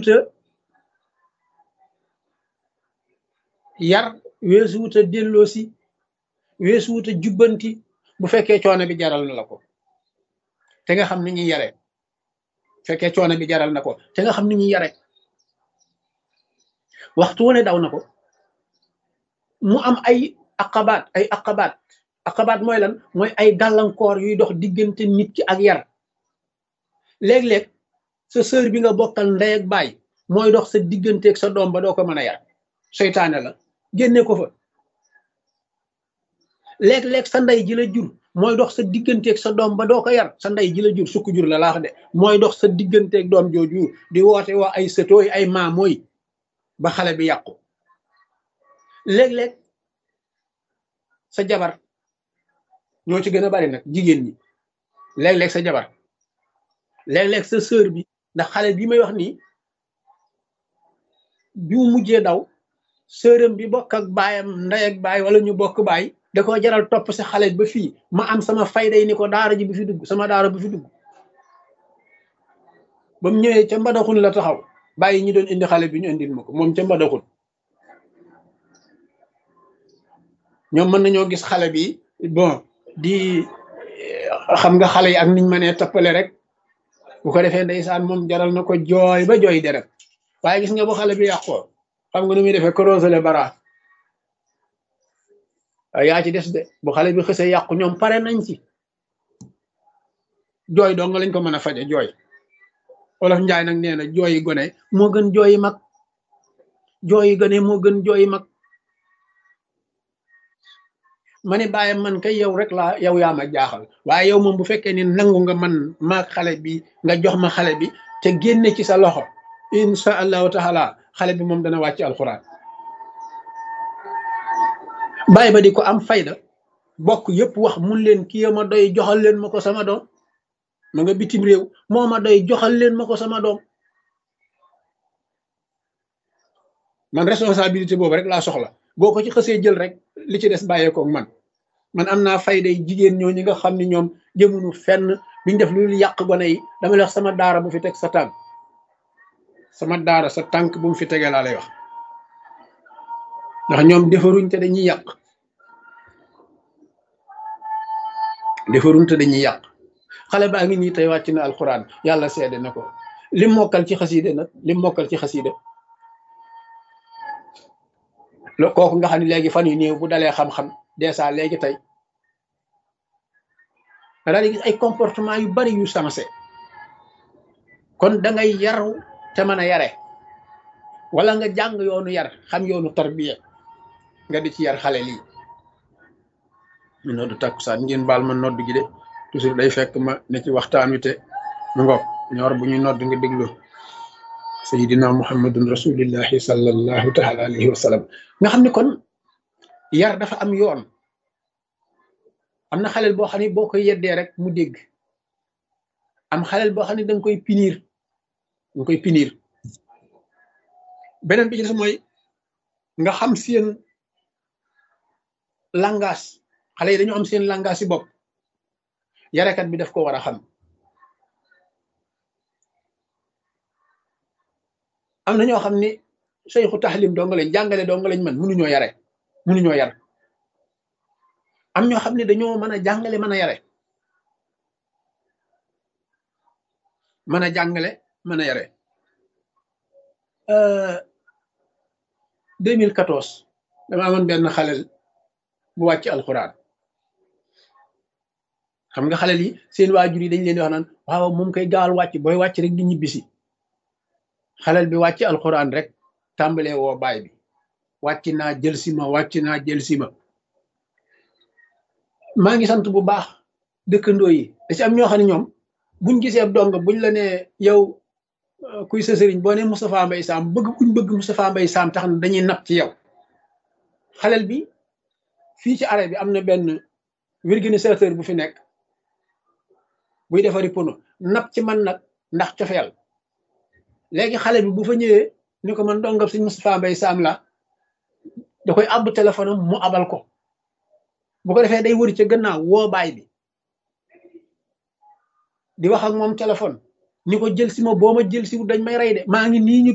weesuwuta yar weesuwuta delloosi weesuwuta jubbanti bu fekkee coono bi jaral na la ko te nga xam ni ñuy yare fekkee coono bi jaral na ko te nga xam ni ñuy yare waxtu wu ne daw na ko mu am ay aqabaat ay aqabaat aqabaat mooy lan mooy ay gàllankoor yuy dox diggante nit ki ak yar léeg-léeg sa sœur bi nga bokkal ndey ak baay mooy dox sa digganteeg sa doom ba doo ko mën a yar seytaane la génne ko fa léeg-léeg sa ndey ji la jur mooy dox sa digganteeg sa doom ba doo ko yar sa ndey ji la jur sukk jur la laax de mooy dox sa digganteeg doom jooju di woote waa ay sëtooy ay maamooy ba xale bi yàqu léeg-léeg sa jabar ñoo ci gën a bari nag jigéen ñi léeg-léeg sa jabar léeg-léeg sa sœur bi ndax xale bi may wax nii bi mu mujjee daw sœuram bi bokk ak baayam ndey ak baay wala ñu bokk baay da ko jaral topp si xale ba fii ma am sama fayday ni ko daara ji bu fi dugg sama daara bu fi dugg ba mu ñëwee ca mbadaxun la taxaw bàyyi ñi doon indi xale bi ñu indil ma ko moom ca mbadaxun ñoom mën nañoo gis xale bi bon di xam nga xale yi ak niñ mënee toppale rek bu ko defee ndeysaan moom jaral na ko jooy ba jooy deret waaye gis nga bu xale bi yàqoo xam nga nu muy defee corosele bara yaa ci des de bu xale bi xësee yàqu ñoom pare nañ ci jooy dong lañ ko mën a faje jooy olof njaay nag nee na jooyi gone moo gën jooyi mag jooyi gone moo gën jooyi mag ma ne bàyyi man kay yow rek laa yow yaa ma jaaxal waaye yow moom bu fekkee ni nangu nga man maag xale bi nga jox ma xale bi te génne ci sa loxo insha allahu taala xale bi moom dana wàcc alxuraan bàyyi ba di ko am fayda bokk yëpp wax mun leen kii ma doy joxal leen ma ko sama doom ma nga bitim réew moo ma doy joxal leen ma ko sama doom man responsabilité boobu rek laa soxla boo ko ci xësee jël rek li ci des bàyyeekoog man man am naa fayday jigéen ñoo ñi nga xam ne ñoom jëmunu fenn biñ def lu yàq gone yi dama lay wax sama daara bu fi teg sa tànk sama daara sa tànk bu mu fi tegee laa lay wax ndax ñoom defaruñ te dañuy yàq defaruñ te dañuy yàq xale baa ngi nii tey wàcc na alxuraan yàlla seede na ko lim mokkal ci xasiide nag lim mokkal ci xasiide lo kooku nga xam ne léegi fan yu néew bu dalee xam-xam dèjà léegi tey nga daal di gis ay comportement yu bari yu sensé kon da ngay yaru te mën a yare wala nga jàng yoonu yar xam yoonu tarbiya nga di ci yar xale lii ñu noddu takkusaan ngeen baal ma nodd gi de toujours day fekk ma ne ci waxtaan wi te mu ngoog ñor bu ñu nodd nga déglu sayidina muhammadun rasulillahi sallallahu taala alayhi wa sallam nga xam ne kon yar dafa am yoon am na xaleel boo xam ne boo koy yeddee rek mu dégg am xaleel boo xam ne danga koy pinir danga koy pinir beneen bi ci des mooy nga xam seen langage xale yi dañu am seen langage si bopp yarekat bi daf ko war a xam am na ñoo xam ne seyxu taxlim dong lañ jàngale dong lañ mën mënuñoo yare mënuñoo yar am ñoo xam ne dañoo mën a jàngale mën a yare mën a jàngale mën a yare 2014 dama amoon benn xalel bu wàcc alxuraan xam nga xalel yi seen waajur yi dañ leen di wax naan waaw moom koy gaawal wàcc booy wàcc rek di ñibbisi xalel bi wàcc alxuraan rek tàmbalee woo baay bi wàcc naa jël si ma wàcc naa jël si ma maa ngi sant bu baax dëkkandoo yi da ci am ñoo xam ne ñoom buñ gisee ab dong buñ la nee yow kuy sa sëriñ boo ne Moustapha Mbaye Sam bëgg kuñ bëgg Moustapha Mbaye Sam tax na dañuy napp ci yow xalel bi fii ci arrêt bi am na benn organisateur bu fi nekk buy defari pono napp ci man nag ndax cofeel léegi xale bi bu fa ñëwee ni ko man dongab sëñ Moustapha Mbaye Sam la da koy àbb téléphone am mu abal ko bu ko defee day wëri ca gannaaw woo baay bi di wax ak moom téléphone ni ko jël si ma boo ma jël si dañ may rey de maa ngi nii ñu